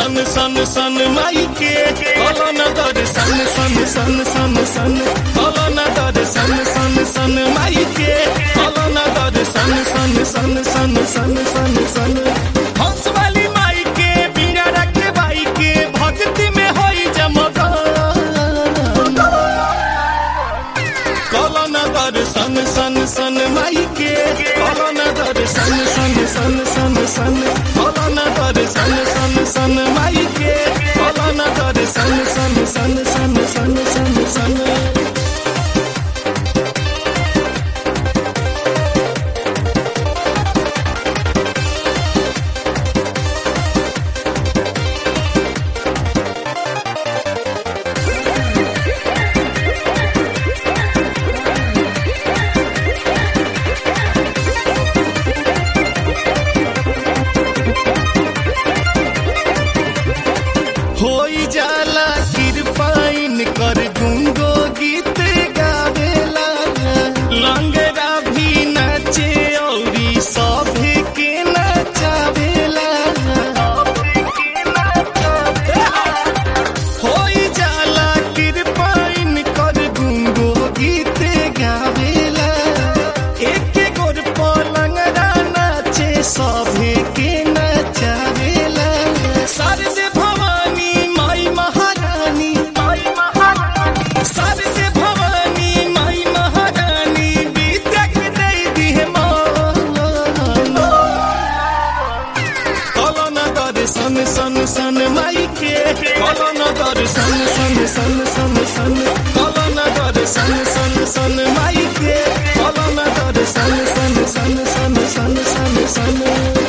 सन सन सन माई के कलन दर सन सन सन सन सन कलन दर सन सन सन माई के कलन दर सन सन सन सन सन सन सन हंस वाली माई के बीड़ा रखे बाई के भक्ति में होई जमग कलन दर सन सन सन माई के कलन दर सन सन सन सन सन कलन दर सन सन सन माई के कलन दर सन सन सन सन सन सन सन होई जाला कृपाइन कर गुंगो गीत गावेला लंगरा भी नाचे औरी सभे के नचावेला होई जाला कृपाइन कर गुंगो गीत गावेला एक गोर पलंगरा नाचे सभे के नचावेला शारदे भवानी माई महारानी माई महारानी शारदे भवानी माई महारानी विद्याक दे दिहे मान कलन दर सन सन सन माई के कलन दर सन सन सन सन सन कलन दर सन सन सन माई के कलन दर सन सन सन सन सन सन सन